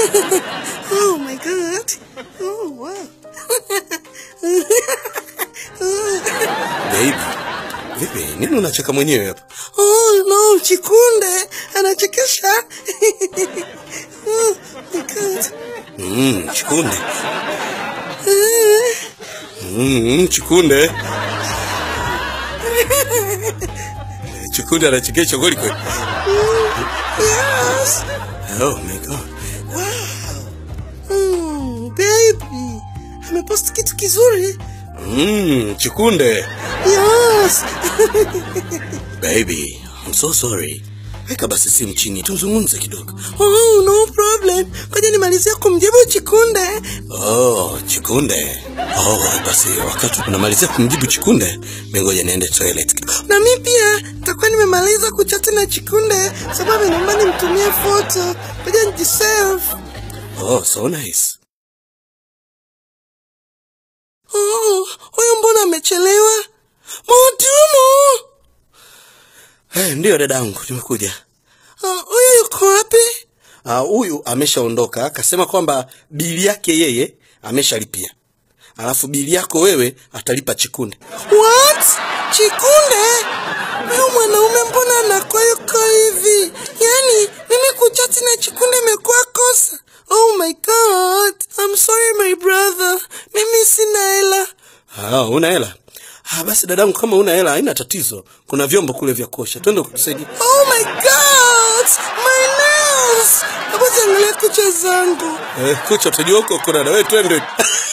oh my god. Oh wow. Baby, vipi? Nini unacheka mwenyewe hapa? Oh no, Chikunde anachekesha. oh my god. Mm, chikunde. Mm, chikunde. Chikunde anachekesha kweli kweli. Yes. Oh my god. Mm, baby. Amepost kitu kizuri. Mm, chikunde. Yes. Baby, I'm so sorry. Weka basi simu chini tuzungumze kidogo. Oh, no problem. Ngoja nimalizie kumjibu Chikunde. Oh, chikunde. Oh, basi wakati unamalizia kumjibu chikunde, mengoja niende toilet kidogo. Na mi pia nitakuwa nimemaliza kuchati na Chikunde sababu naomba nimtumie foto. Ngoja nijisave. Oh, so nice. Oh, huyu mbona amechelewa? Mhudumu! Eh, ndiyo dadangu, nimekuja. Ah, Huyu yuko wapi? Ah, huyu ameshaondoka, akasema kwamba bili yake yeye ameshalipia, alafu bili yako wewe atalipa chikunde. What? Chikunde? Huyu mwanaume mbona anakuwa yuko hivi? Yaani, mimi kuchati na Chikunde imekuwa kosa. Oh my god. I'm sorry my brother. Mimi sina hela. Ah, una hela? Ah, basi dadangu, kama una hela haina tatizo, kuna vyombo kule vya kuosha, twende kukusaidia. Oh my god. My nails. Hebu ziangalia kucha zangu. Eh, kucha utajua huko kuna na wewe, twende.